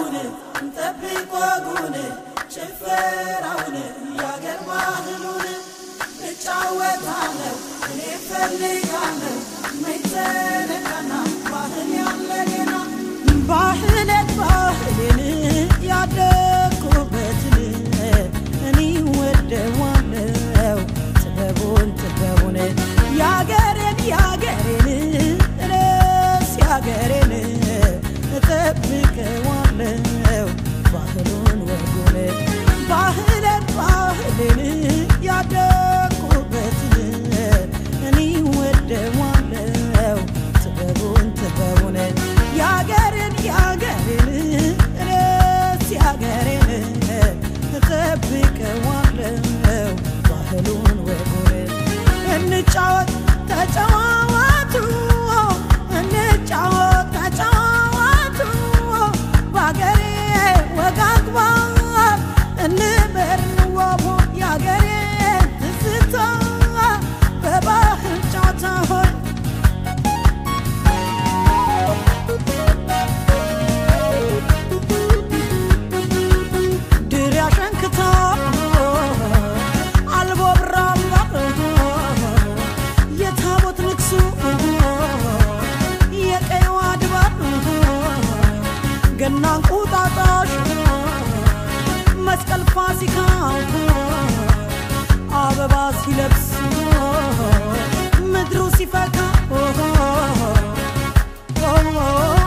ጨዋታውን እንጠብቅ ወጉን ጭፈራውን ያገር ባህሉን እጫወታለሁ እኔ ፈልጋለሁ መይዘነጋና ባህል ያለኔና ባህለት ባህልን ያደግኩበትን እኔ ወደዋለው ጥበቡን ጥበቡን ያገሬን ያገሬን ርስ ያገሬን እጠብቀዋለው ባህሉን ወጉን ባህልን ባህልን ያደግኩበትን እኔ ወደዋለው ጥበቡን ጥበቡን ያገሬን ያገሬን ርስ ያገሬን እጠብቀዋለው ባህሉን ወጉን እንጫወት ተጨዋወቱ እንጫወት ተጨዋወቱ በአገሬ ወግ አግባብ እንበር እንዋቦ የአገሬ ትዝታ በባህል ጨዋታ ሆይ ድር ያሸንክታ አልቦ ብራማ የታቦት ንግሱ የቀይዋ ድባብ ገና እንቁጣጣሽ መስቀል ፋሲካ አበባ ሲለብስ ምድሩ ሲፈካ